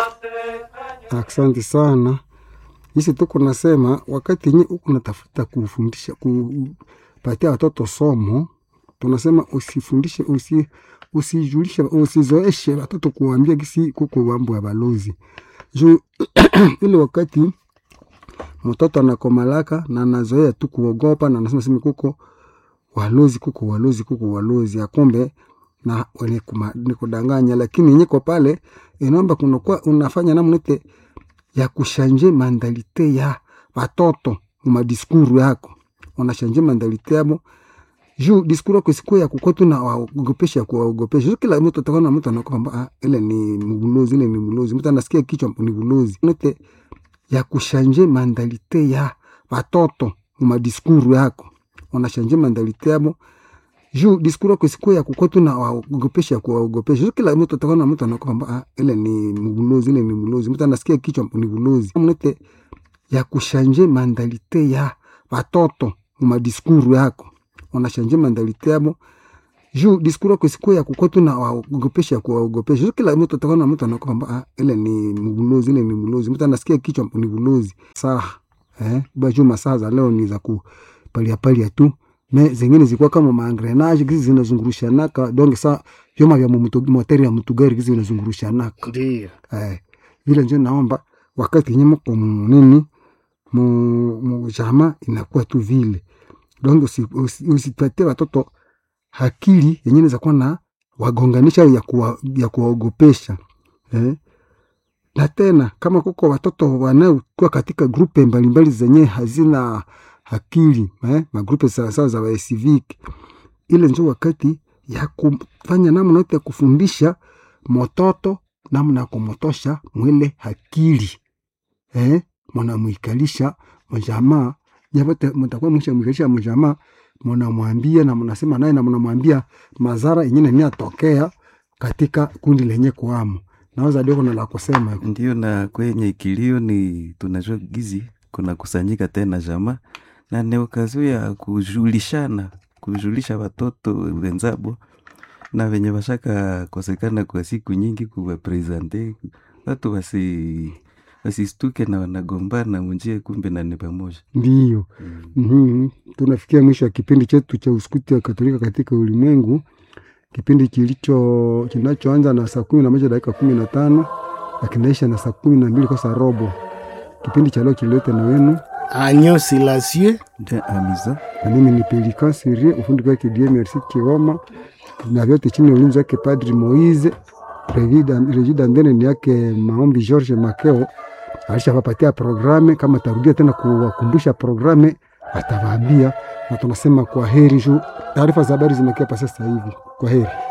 Asante sana. Hisi tuko nasema wakati nye uko natafuta kufundisha kupatia watoto somo, tunasema usifundishe usi, usijulishe usizoeshe watoto kuambia kisi kuko mambo ya balozi juu ile wakati mtoto anakomalaka na anazoea tu kuogopa na anasema sema kuko walozi kuko walozi kuko walozi akumbe na wenye ni kudanganya, lakini nyiko pale inaomba kunakuwa unafanya namnete ya kushanje mandalite ya watoto mumadiskuru yako, unashanje mandalite yabo juu diskuru yako isikuwe ya kukua tu na waogopesha ya kuwaogopesha. Juu kila mtu atakuwa na mtu anakuwa ah, ile ni mbulozi, ile ni mbulozi, mtu anasikia kichwa ni bulozi nete ya kushanje mandalite ya watoto mumadiskuru yako, unashanje mandalite yabo juu diskuru yako isikuwe ya kukua tu na waogopesha ya kuwaogopesha. Juu kila mtu atakuwa na mtu anakuwa ah, ile ni mbulozi, ile ni mbulozi, mtu anasikia kichwa ni bulozi nete ya kushanje mandalite ya watoto mumadiskuru yako unashanje mandalite yabo juu diskuru yako isikuwe ya kukua tu na waogopesha ya kuwaogopesha. Juu kila mtu atakuwa na mtu anakuwa ah, ile ni mbulozi, ile ni mbulozi, mtu anasikia kichwa ni bulozi. Saa eh, baju masaa za leo ni za kupalia palia tu me zingine zilikuwa kama maangrenage gizi zinazungurushanaka donge saa vyoma vya moteri ya mtugari gizi vinazungurushanaka Ndio. eh, vile njo naomba wakati yenye mko munini mu jama inakuwa tu vile donge usipatie usi, usi watoto hakili yenye naweza kuwa na wagonganisha ya kuwa, ya kuwaogopesha eh? na tena kama kuko watoto wanaokuwa katika grupe mbalimbali zenye hazina akili eh? magrupe sawasawa za wacivic ile njo wakati ya kufanya namna yote ya kufundisha mototo namna ya kumotosha mwile akili eh? mwanamwikalisha mjamaa nyapote mtakuwa mwisha mwikalisha mjamaa mnamwambia na mnasema naye na mnamwambia madhara yenyewe ni atokea katika kundi lenye kuamo naweza ndio kuna la kusema ndio na kwenye kilio ni tunajua gizi kuna kusanyika tena jamaa na ni okazio ya kujulishana kujulisha watoto wenzabo na venye washaka kosekana kwa siku nyingi kuwapresente watu wasi wasistuke na wanagombana munjie kumbe na ni pamoja ndiyo mm. mm-hmm. tunafikia mwisho wa kipindi chetu cha uskuti wa katolika katika ulimwengu kipindi kilicho kinachoanza na saa kumi na moja dakika kumi na tano na kinaisha na saa kumi na mbili kosa robo kipindi cha leo kilileta na wenu Agneau Silencieux de amiza na mimi ni Pelikan Sirie, ufundi wake Die Merci Kioma, na vyote chini ya ulinzi wake Padri Moise. Rejida Ndene ni yake Maombi George Makeo alishapapatia programe. Kama tarudia tena kuwakumbusha programe atawaambia, na tunasema kwa heri juu taarifa za habari zimekia pa sasa hivi. Kwa heri.